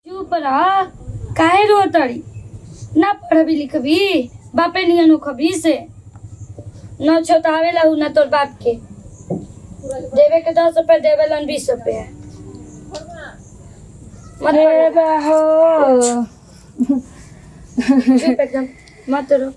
चुप रह काहे रो तड़ी ना पढ़बी लिखबी बापे नियन खबी से न छोटावे ला ना तोर बाप के देवे के दस रुपए देवे लन बीस रुपए मत रे पढ़। हो चुप एकदम मत रो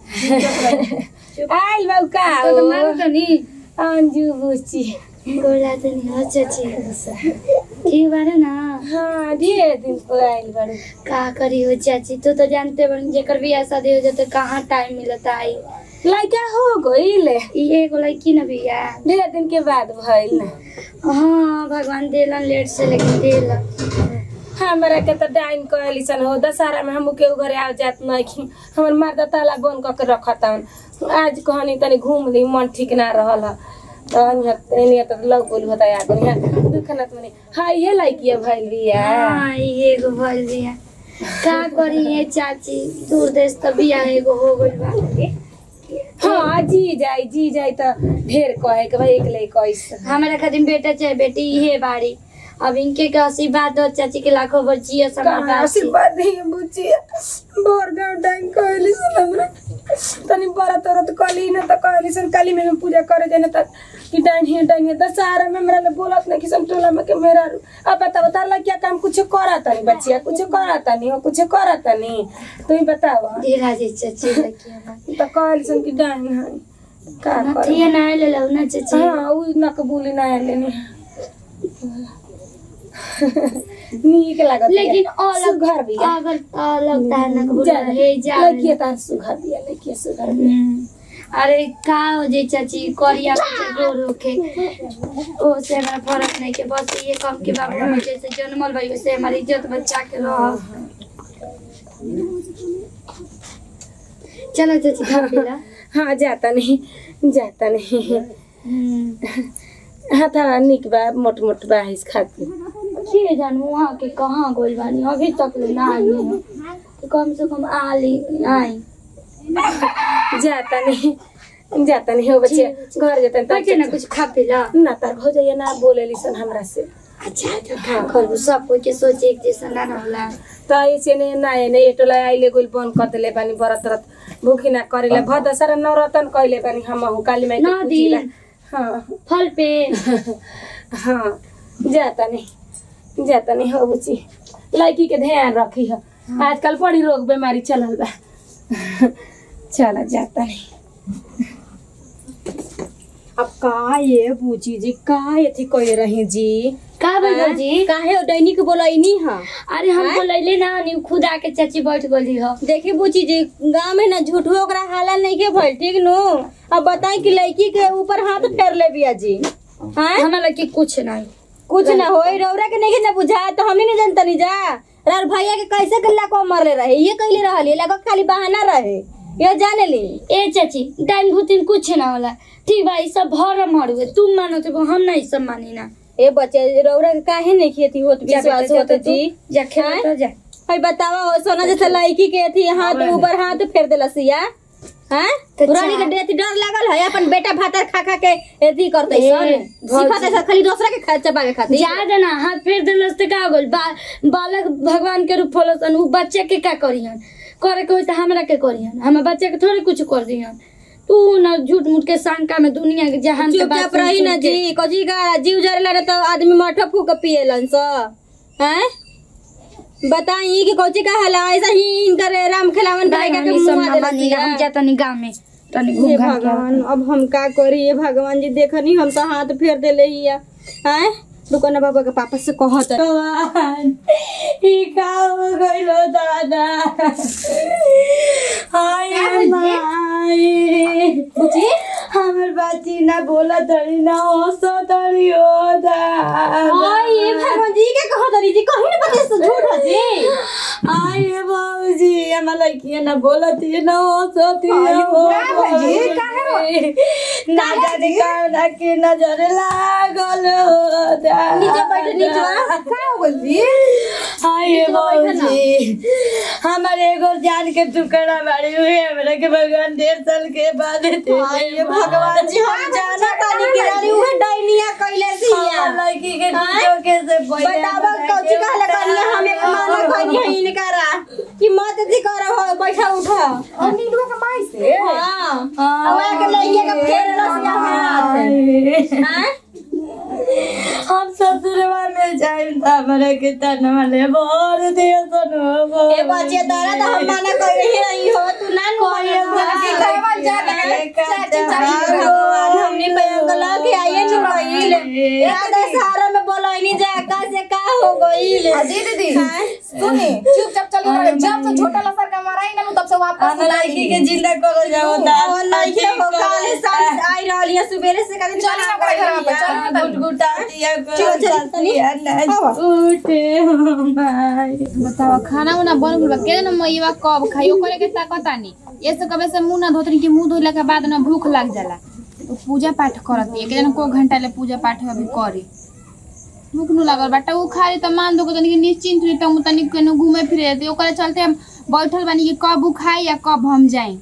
आइल बाऊ का तो तो मारू तो नहीं अंजू बुची गोला तो नहीं अच्छा अच्छी ठीक बारे ना हाँ ढेर दिन पर आइल बारू का करी हो चाची तू तो जानते बन जेकर भी शादी हो जाते कहाँ टाइम मिलता आई लड़का हो गइल ये एगो लड़की न बिया ढेर दिन के बाद भइल ना हाँ भगवान देलन लेट से लेकिन देलन हमरा के तो डाइन कहली सन हो दशहरा में हम के घरे आ जात नहीं हमर मर्द ताला बंद क के रखत आज कहनी तनी घूम ली मन ठीक ना रहल ह तो एनिया तो लग बोली होता या दुनिया दुख ना मने हां ये लड़की भइल बिया हाँ ये एगो भइल बिया का करी ये चाची दूर देश तो बिया एगो हो गइल बा हाँ जी जाई जी जाई तो ढेर कहे के भाई एक ले कैसे हमारा खातिर बेटा चाहे बेटी इहे बाड़ी अब इनके के आशीर्वाद दो चाची के लाखों बचिए समय आशीर्वाद ही बुझिए भोर गाँव टाइम कहली सन हमरा तनी बरत औरत कली न त कहली सन काली में हम पूजा करे जाने त कि डाइन ही डाइन ही दशहरा में हमरा ले बोलत नहीं कि सन टोला में के मेरा रू अब बताओ तार लग क्या काम कुछ करा तनी बच्चिया कुछ करा तनी हो कुछ करा तनी तू ही बतावा धीरा जी चाची लड़की हमारी त कहली सन कि डाइन है का कर नथिया ना ले लो ना चाची हाँ उ नक बुली ना लेनी नीक लागत लेकिन अलग घर भी है। अगर अलग ताना को जा हे जा लड़किया तार सुघर दिया लड़किया सुघर दिया हम्म। अरे का हो जे चाची करिया के गोर होके ओ से हमारा फर्क नहीं के बस ये कम के बाप हम जैसे जन्मल भाई वैसे हमारी इज्जत बच्चा के रह चलो चाची खा पी ला हाँ जाता नहीं जाता नहीं हम्म। हाँ था निक बा मोट मोट बा इस खातिर के जानू वहाँ के कहाँ गोल बानी अभी तक ले ना आई है तो कम से कम आ ली आई जाता नहीं जाता नहीं हो बच्चे घर जाता नहीं बच्चे ना कुछ खा पी ला ना तार भौजैया ना बोले सन हमरा से अच्छा तो खा कर सब कोई के सोचे एक जैसा ना रहला तो ऐसे ने ना ने एटोला आइले गोल बंद कर देले बानी व्रत व्रत भूखी ना करेला भद सारा नवरतन कइले बानी हम हूँ काली माई के नौ पूजिला। दिन। हाँ फल पे हाँ जाता नहीं जाता नहीं हो बुची लड़की के ध्यान रखी है आजकल बड़ी रोग बीमारी चलल बा चला जाता नहीं अब का ये बूची जी का एथी कह रही जी का बोलो जी काहे दैनिक बोलैनी हा अरे हम बोलैले ना नी खुद आके चाची बैठ गली हो देखी बूची जी गाँव में ना झूठो ओकरा हाला नहीं के भइल ठीक नु अब बताई कि लड़की के ऊपर हाथ फेर ले बिया जी हैं हमारा लड़की कुछ नहीं कुछ ना होई रौरा के नहीं ना बुझा तो हमनी नहीं जानता नहीं जा रार भैया के कैसे कल्ला को मरले रहे ये कहले रहल ये लगा खाली बहाना रहे ये जाने ली ए चाची डाइन भूतिन कुछ ना होला ठीक बा ई सब भर मरुए तुम मानो तो हम नहीं सब मानी ना ए बच्चे रौरा के काहे नहीं खेती होत जा बेटा, विश्वास जा होत तो तू, जी जा खेल हैं? तो जा भाई बतावा हो सोना जैसे लड़की के थी हाथ ऊपर हाथ फेर देला सिया हैं तो रानी के जा। डेथ डर लागल है अपन बेटा भातर खा खा के एथी करते ए, सन भौजी। सिखाते सन खाली दूसरा के खा चबा के खाती जा देना हाथ फेर देलस तो का हो गइल बा बालक भगवान के रूप होलसन उ बच्चे के का करिहन करे के होई त हमरा के करिहन हम बच्चे के थोड़ी कुछ कर दिहन तू ना झूठ मूठ के शंका में दुनिया के जहान के बात चुपचाप रही ना जी कजी का जीव जरेला रे तो आदमी मठा फूक के पिएलन स हैं बताई कि कोची का हला ऐसा ही इनकर राम खिलावन भाई करेगा हम के सब मुंह ना देला मानी सिया। हम जाता नहीं गांव में तनी हे घूम घाम के आवत। भगवान अब हम का करी ये भगवान जी देखनी हम तो हाथ फेर देले हिया हैं दुकान बाबा के पापा से कहत भगवान ई का हो गइलो दादा हाय माई बुची हमर बाती ना बोला तड़ी ना हंसो तड़ी ओ दादा ये भगवान जी के कहो दरी जी कहीं ना बते से झूठ है जी आये बाबूजी हमार लड़की ना बोलती ना हंसती आयु, हो का बाबूजी, बाबूजी। ना जाने कौन के नजर लागल हो दादा। नीचे बैठ नीचे का हो गइल जी आये बैठ ना। बाबूजी हमारे एगो जान के टुकड़ा बाड़ी हुए हमरा के भगवान डेढ़ साल के बाद थे ये भगवान जी हम जाना तानी के रानी उहे डाइनिया कइले सिया लड़की के चौके से पहले बतावा कौची कहले कनिया हम एक माना हाँ और नीलुआ के माई से हाँ हवा के लइके के फेर रसिया हाथ हैं हम ससुरवा में जाइम त हमरा के तनवा ले बोर दियो सनो ए बच्चे तारा तो हम मना कर रही रही हो तू ना कोई कहवा जा चाची चाची भगवान हमने पैंगला के आइए नु गईल याद सारा में बोलैनी जा का से का हो गईल अजी दीदी सुनी चुपचाप चली रहे जब से छोटा लसर का मारा ही ना तब से वापस लड़की के जिंदा करो जाओ ता और नहीं हो काले साल आई रहली है सुबेरे से कदी चली ना करे घर पे चली ना गुट गुटा दिया चल, चल, तनी। करो उठे हमारे बतावा खाना उना बन गइल बा के न मईवा कब खाई ओकरे के ताकतानी ये से कबे से मुंह ना धोतनी कि मुंह धोइला के बाद ना भूख लग जाला तो पूजा पाठ करती है के जन को घंटा ले पूजा पाठ अभी करी भूख न लागल बाटा उ खाली त मान दो तनी निश्चिंत रही त तनी केनो घूमे फिरे ते ओकरे चलते हम बैठल बानी कि कब उ खाई या कब हम जाई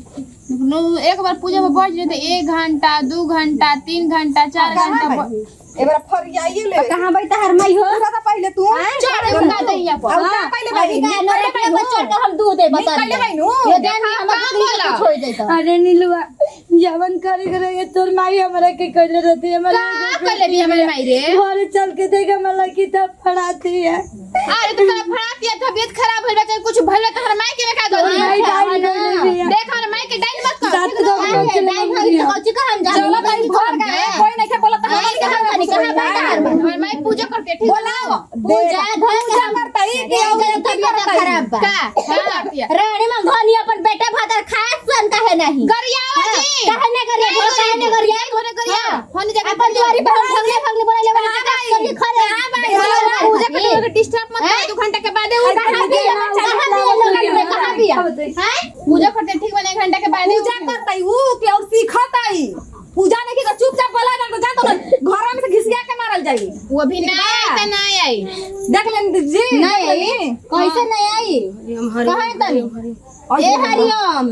नु- एक बार पूजा में बैठ जाए तो एक घंटा दू घंटा तीन घंटा चार घंटा ब- एबार फरियाइए ले कहां बैठ हर मई हो दादा पहले तू चढ़े उनका दैया पर अब का पहले भाई अभी का नरे पे बच्चर के हम दूध दे बता निकल भाई नु ये देन हम दूध छोड़ देता अरे नीलुआ जवन करे करे तोर माई हमरा के कहले रहती हमारे का कर ले हमारे माई रे घर चल के देख मला की तब फड़ाती है अरे तू तेरा फड़ा दिया तबीयत खराब होल बा चाहे कुछ भइल तो हमारे माई के में का दो माई डाल गई है देख हमारे माई के डाइन मत कर सात दो डाइन हरी तो कौची का हम जान चलो भाई घर गए कोई नहीं के बोला तो आई कहां खानी कहां बैठ हर मई हमारे माई पूजा करते है, ठीक बोलाओ पूजा घर के हम करता ही के ओकर तबियत खराब बा का का करती है रानी में धनी अपन बेटा भातर खाए सन काहे नहीं गरिया जी काहे नहीं करिया नहीं काहे नहीं करिया होने गरिया होने जगह अपन द्वारी पर हम भगले भगले बोले वाली करिए खरे हां भाई पूजा करते हुए डिस्टर्ब मत कर दो घंटा के बाद वो कहां भी कहां भी लोग में कहां भी हैं पूजा करते ठीक बने एक घंटा के बाद पूजा करता ही ऊ के और सीखता ही पूजा नहीं की चुपचाप बोला ना तो जान तो घर में से घिसिया के मारल जाई वो भी ना आई तो ना आई देख लेन जी नहीं आई कैसे नहीं आई कहां है तनी ए हरिओम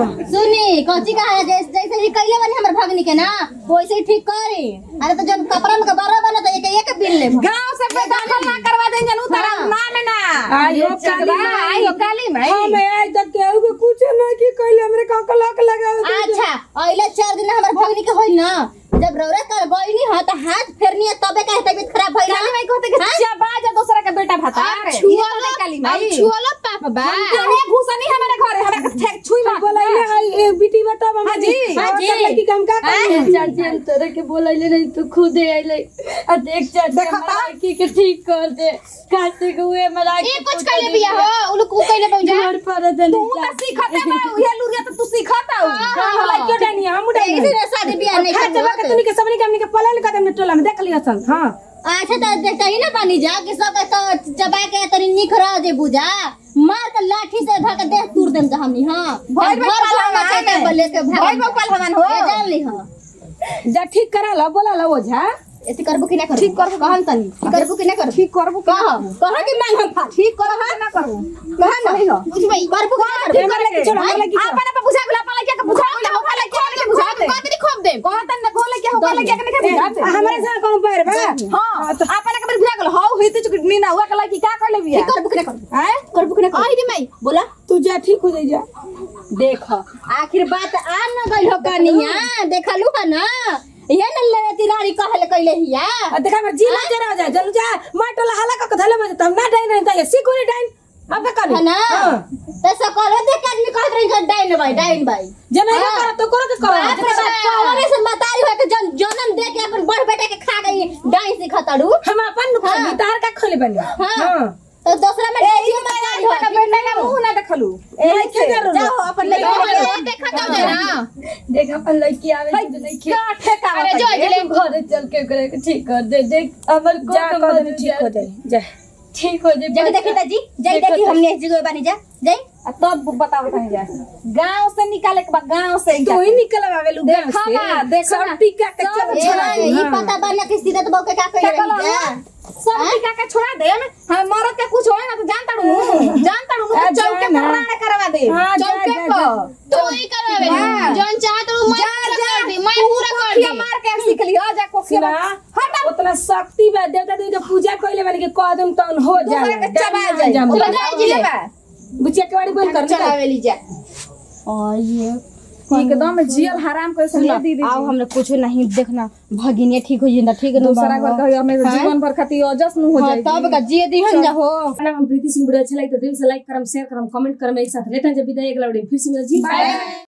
सुनी कौची कहा जैसे जैसे ही कैले बनी हमर भगनी के ना वैसे ही ठीक करी अरे तो जब कपड़ा में के बड़ा बना तो एक एक बिल ले गांव से पे दाखल ना करवा दें जनू तारा हाँ। नाम ना आयो काली माई। आयो काली माई हम आई तक केहू के कुछ ना की कहले हमरे का कलक लगावे अच्छा अइले चार दिन हमर भगनी के होइल ना जब रौरा कर गइनी ह त हाथ फेरनी है तबे का तबीयत खराब भइल काली माई कहते कि चबा जा दूसरा के बेटा भाता छुअलो काली अब माई छुअलो पाप बा अरे घुसनी हमारे घर है हमारे ठेक छुई मत बोलैले हाय ए बेटी बता हम हाँ जी, हाँ जी। लड़की काम का कर चाची हम तोरे के बोलैले नहीं तू खुद आइले आ देख चाची देखो हमार ता। लड़की के ठीक कर दे कासे के हुए मला ये कुछ कैले बिया हो उ लोग उ कैले बउजा घर पर दे तू तो सीखते बा ये लुरिया तो तू सीखता हो हां लाई क्यों डानी हम डानी इसी शादी बियाह नहीं खा जब के तूनी के सबनी के हमनी के पलन कदम में टोला में देख लिया सन हां अच्छा तो देखता ही ना पानी जा कि सब तो चबा के तनी निखरा दे बुझा मार के लाठी से धर के देह तूर देम जा हमनी हां भाई भाई घर पहलवान घर है। के लेके भाग भाई भाई पहलवान हो। ये जान ली हां जा ठीक करा ला बोला ला ओझा ऐसे करबो कि ना करबो ठीक करबो कहन तनी ठीक करबो कि ना करबो ठीक करबो कह कह कि मांग हम फा ठीक करबो कि ना करबो कह ना सही हो। बुझ भाई करबो कि ना ठीक करबो कर ले छोड़ हम लगी आपन पे बुझा गेला अपन लगी के बुझा गेला हो वाला के बुझा दे कतरी खोप दे कहतन न खोले के हो वाला के के बुझा दे हमारे से कौन पैर बा हां आपन के बुझा गेला हो होई तो चुक नीना हुआ के लगी का कर ले बिया ठीक करबो कि ना करबो हैं करबो कि ना करबो आई रे माई बोला तू जा ठीक हो जाई जा देख आखिर बात आ न गई हो कनिया देखलू है ना ये न ले तिलारी कहल कैले हिया आ देखा मैं जिला जरा जा जल जा माटला हला का धले में तब ना डाइन नहीं ता सीको नहीं डाइन अब का है ना तो सकल देख के आदमी कहत रही कि डाइन भाई डाइन भाई जना हाँ। कर तो करो के बाप रे करो बाप कौन से मतारी हो के जन जनम दे के अपन बड़ बेटे के खा गई डाइन से खतड़ू हम अपन नु हाँ। तार का खोले बनी हां तो दूसरा में ए ई माया का बेटा का मुंह ना देखलू ए के जरूर जाओ अपन ले ओ देखा तो दे ना देख अपन लड़की आवे तो नहीं खे का ठेका अरे जो अजले घर चल के करे के ठीक कर दे देख हमर को जा कर दे ठीक हो जाए जा ठीक हो जाए जग देखी ताजी जय देखी हमने इस जगह बानी जा जय आ तब बताओ कहीं जा गांव से निकाले के बाद गांव से तू ही निकल आवे लू गांव देखा से ना, देखा ना। सब टीका के सब चल ए छोड़ा भाई, दे ई पता बा ना कि सीधत बहू के का देखा कइले लो रही जा ना, सब टीका के छोड़ा दे हम मरद के कुछ होए ना तो जानता हूं जानता हूं आ, चल के जा ना। कराना करवा दे हाँ, जा, चल के जा, को जा। तू ही करवावे हाँ। जौन चाहत रहो मैं पूरा कर दी मैं पूरा कर कोखिया दी मार के सीख लियो जा कोखिया सुना हट उतना शक्ति बा देवता देवी के पूजा कइले वाली के कदम तन हो दूसरे जाए के चबा जाए चला जाए जिले बा बुचिया के बाड़ी बोल कर निकल चलावे ली जा और ये एकदम जियल हराम कर सुना, दीदी आओ हमरा कुछ नहीं देखना भगिनिया ठीक हो जिंदा ठीक न दूसरा घर का हमें जीवन भर खातिर अजस न हो हाँ, जाए तब का जिए दिहन जा हो खाना हम प्रीति सिंह वीडियो अच्छा लगे तो दिल से लाइक करम शेयर करम कमेंट करम एक साथ लेते हैं जब विदाई अगला वीडियो फिर से मिलती है